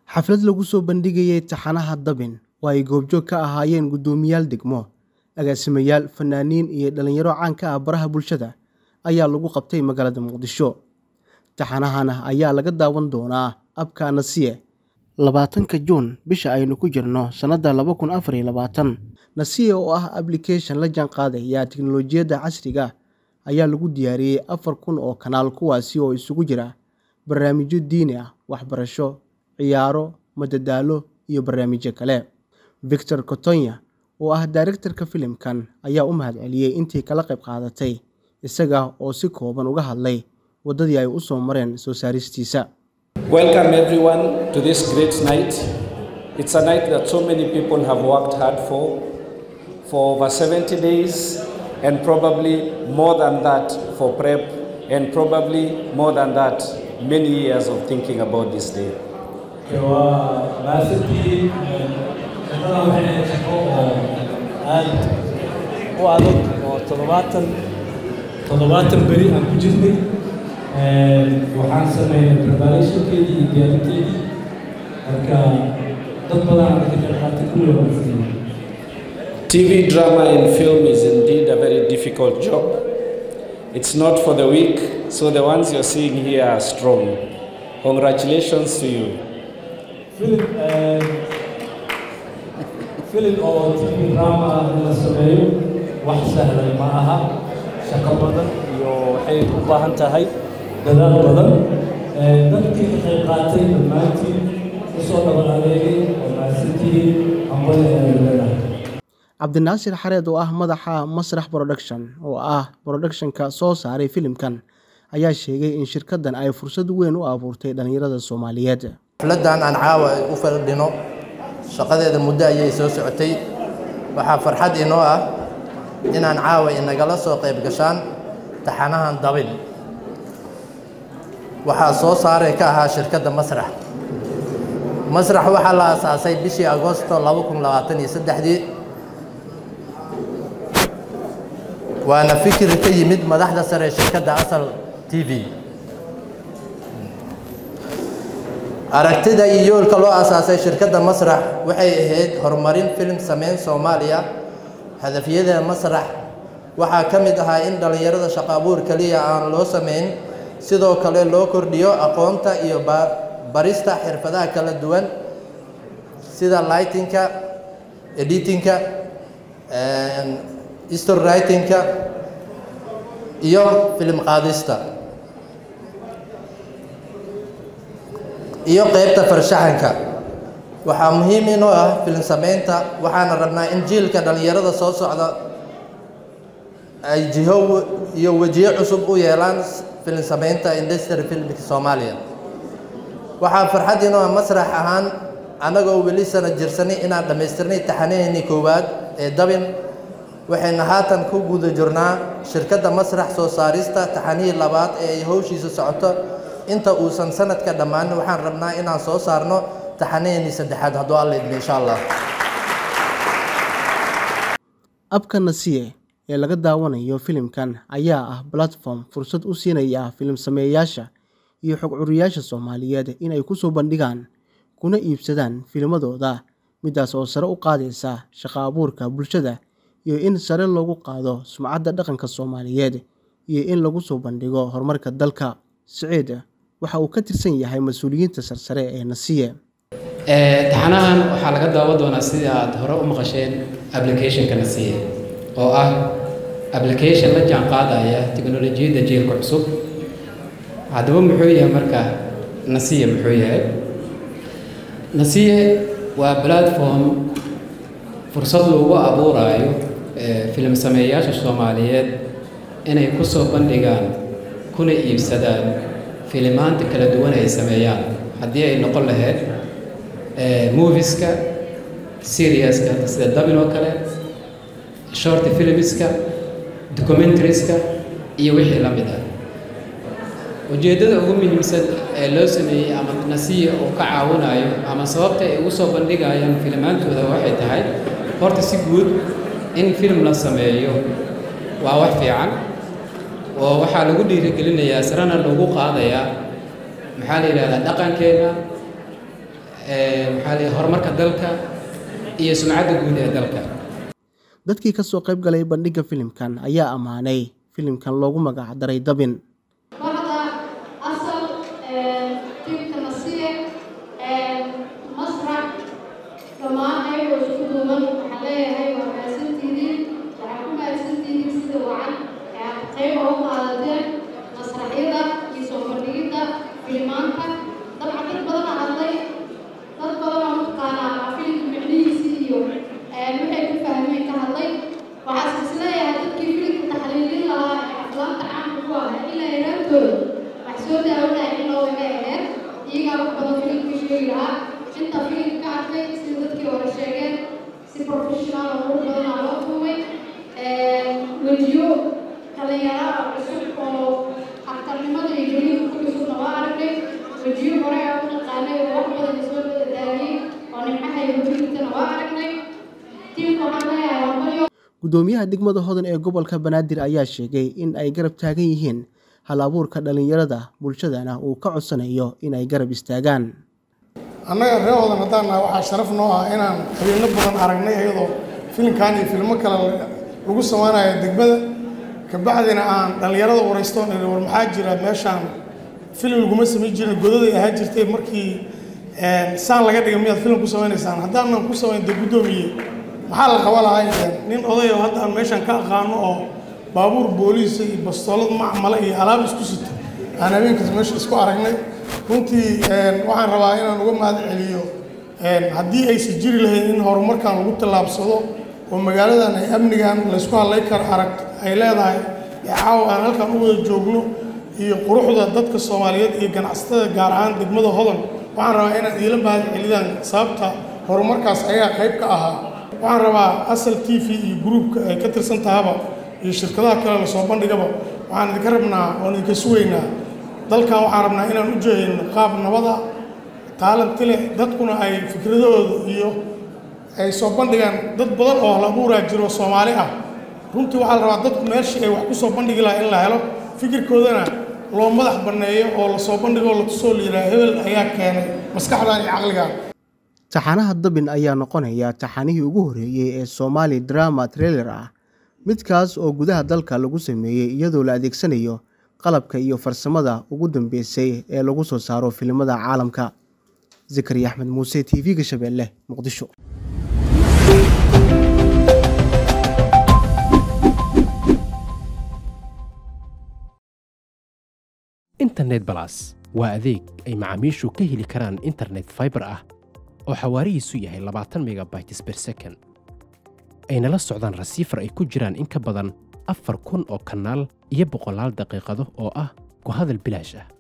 Xaflad lagu soo bandhigayay taxanaha Dabin oo ay goobjoog ka ahaayeen guddoomiyaal degmo, agaasimayaal, fanaaniin iyo dhalinyaro caan ka ah baraha bulshada ayaa lagu qabtay magaalada Muqdisho. Taxanahan ayaa laga daawan doonaa abka Nasiye labaatanka Juun bisha aynu ku jirno sanada laba kun afar iyo labaatan. Nasiye oo ah application la jaanqaadaya tiknoolajiyadda casriga ah ayaa lagu diyaariyey afar kun oo kanaal kuwaasi oo isugu jira barnaamijyo diini ah, waxbarasho, ciyaaro, madadaalo iyo barnaamijyo kale. Victor Kotonya oo ah daaraytarka filimkan ayaa u mahadceliyey intii kala qayb qaadatay, isaga oo si kooban uga hadlay waddadii ay u soo mareen soo saaristiisa. Welcome everyone to this great night. It's a night that so many people have worked hard for, for over 70 days, and probably more than that for prep, and probably more than that, many years of thinking about this day. waa maasantii shaqada waxay ahayd shaqo oo aad u adag oo toddobaatan toddobaatan beri aan ku jirnay waxaan sameynay preparationkeedii iyo diyaarinteedii marka dad badan aan ka qayb qaatay kulli waa masanyihin TV drama and film is indeed a very difficult job. It's not for the weak, so the ones you're seeing here are strong. Congratulations to you. filim filim oo tv drama ah in la sameeyo wax sahlan ma aha shaqo badan iyo waxay u baahan tahay dadaal badan dadkii ka qayb qaatay dhammaantiin usoo dhaban adeegay oo mahadsantihiin hambali ayaan leedahay cabdinaasir xareed oo ah madaxa masrax production oo ah productionka soo saaray filimkan ayaa sheegay in shirkaddan ay fursad weyn u abuurtay dhalinyarada soomaaliyeed xafladdan aan caawa u fadhino shaqadeeda muddo ayay soo socotay waxaa farxad inoo ah inaan caawa inagala soo qayb gashaan taxanahan dabin waxaa soo saaray ka ahaa shirkadda masrax masrax waxaa la aasaasay bishii agosto laba kun labaatan iyo saddexdii waana fikir ka yimid madaxda sare ee shirkadda asal t v aragtida iyo yoolka loo aasaasay shirkadda masrax waxay ahayd horumarin filim sameyn soomaaliya hadafyada masrax waxaa ka mid ahaa in dhallinyarada shaqo abuur keliya aan loo sameyn sidoo kale loo kordhiyo aqoonta iyo barista xirfadaha kala duwan sida lightingka editingka story writingka iyo filim qaadista iyo qaybta farshaxanka waxaa muhiim inoo ah filim sameynta waxaana rabnaa in jiilka dhallinyarada soo socda ay jiho iyo wejiyo cusub u yeelaan filim sameynta industry filmka soomaaliya waxaa farxad inoo ah masrax ahaan annagoo weli sana jirsanay inaan dhammaystirnay taxanaheennii koowaad ee dabin waxayna haatan ku guda jirnaa shirkadda masrax soo saarista taxanihii labaad ee ay howshiisa socoto inta uusan sanadka dhammaanin waxaan rabnaa inaan soo saarno taxanaheennii saddexaad hadduu alla idmo insha allah abka nasiye ee laga daawanayo filimkan ayaa ah platform fursad u siinaya filim sameeyayaasha iyo xog curiyaasha soomaaliyeed inay ku soo bandhigaan kuna iibsadaan filmadooda midaas oo sare u qaadaysa shaqo abuurka bulshada iyo in sare loogu qaado sumcadda dhaqanka soomaaliyeed iyo in lagu soo bandhigo horumarka dalka siciid waxa uu ka tirsan yahay mas-uuliyiinta sarsare ee nasiye taxanahan waxaa laga daawan doonaa sidii aad hore u maqasheen applicationka nasiye oo ah application la jaan qaadaya tiknolojiyadda jiilka cusub haddaba muxuu yahay marka nasiye muxuu yahay nasiye waa platform fursad loogu abuuraayo filim sameeyayaasha soomaaliyeed inay ku soo bandhigaan kuna iibsadaan filimaanta kala duwan ay sameeyaan haddii ay noqon lahayd moviska seriaska sida dabin oo kale short filmiska documentaries-ka iyo wixii la mid ah ujeeddada ugu muhiimsan ee loo sameeyey ama nasiya uu ka caawinayo ama sababta ay ugu soo bandhigayaan filimaantooda waxay tahay horta si guud in film la sameeyo waa wax fiican oo waxaa lagu dhiirigelinayaa sarena lagu qaadayaa maxaa la yidhahdaa dhaqankeenna maxaa la horumarka dalka iyo sumcadda guud ee dalka dadkii ka soo qayb galay bandhigga filimkan ayaa ammaanay filimkan loogu magac daray dabin Bahda asal tiimka nasiye masrax dhammaan ayagoo isku duuban waxaan leeyahay waa mahadsantihiin waxaan ku mahadsantihiin sida wacan ee aad qayb uga qaadateen masraxyada iyo soo bandhigidda filimaanka dabcan dad badan aa hadlay dad badan oo mataqaanaa filimka micnihiisii iyo waxay ku fahmeen ka hadlay waxaas isleeyahay dadkii filimka taxliilin lahaa ee aflaanta caamka ku ahaa ilaa yaraantooda wax soo daawanaya in loo waga aheed iyagaa wax badan filimka sheegi lahaa inta filimka ka arkay sida dadkii hore sheegeen si professional oo qurux badan aa loo tuumay wejiyo dhalinyaro oo cusub oo aktarnimada iyo geliga ku cusubna waa aragnay wejiyo hore aa u naqaanay oo wax badan isoo daadiyey oo nimcaha iyo hujirtana waa aragnay tiimka waxaan leeyahay hambalyo guddoomiyaha degmada hodan ee gobolka banaadir ayaa sheegay in ay garab taagan yihiin hal abuurka dhallinyarada bulshadana uu ka codsanayo in ay garab istaagaan annaga reer hodan haddaan nahay waxaa sharaf noo ah inaan habeeno badan aragnay iyadoo filimkan iyo filmo kale lagu samaynayo degmada kabacdina aan dhallinyarada waraystoon iri war maxaa jira meeshaan filim laguma samayn jirin godaday ahaan jirtay markii saan laga dhigay miyaad filim ku samaynaysaan haddaanan ku samayn dee guddoomiye maxaa la qaba lahay nin oday oo hadda aan meeshaan ka aqaano oo baabuur booliisa iyo bastoolad macmala iyo alaab isku sito aan habeenkaas meesha isku aragnay runtii waxaan rabaa inaan uga mahad celiyo haddii aysan jiri lahayn in horumarkan lagu tallaabsado oo magaaladan ay amnigan laysku hadlay karo arag ay leedahay ee caawa aan halkan u wada joogno iyo quruxda dadka soomaaliyeed iyo ganacsatada gaar ahaan degmada hodan waxaan rabaa inaad iila mahad celidaan sababta horumarkaas ayaa qayb ka ahaa waxaan rabaa asal t v iyo gruubka ay ka tirsan tahaba iyo shirkadaha kale lasoo bandhigaba waxaan idinka rabnaa oon idinka sugaynaa dalkan waxaan rabnaa inaan u jeedino qaab nabada taalanti leh dadkuna ay fikradahooda iyo ay soo bandhigaan dad badan oo hal abuuraa jiro soomaali ah runtii waxaa la rabaa dadku meeshii ay wax ku soo bandhigi lahaa in la helo fikirkoodana loo madax banneeyo oo lasoo bandhigo la tusoo la yidhaha hebel ayaa keenay maskaxdan iyo caqligan taxanaha dabin ayaa noqonaya taxanihii ugu horreeyey ee soomaali drama trailer ah midkaas oo gudaha dalka lagu sameeyey iyadoo la adeegsanayo qalabka iyo farsamada ugu dambeysay ee lagu soo saaro filimada caalamka zakariya axmed muuse t v-ga shabeelle muqdisho internet balas waa adeeg ay macaamiishu ka heli karaan internet fiber ah oo xawaarihiisu yahay labaatan megabytes per second ayna la socdaan rasiifar ay ku jiraan in ka badan afar kun oo kanaal iyo boqolaal daqiiqado oo ah ku hadal bilaash ah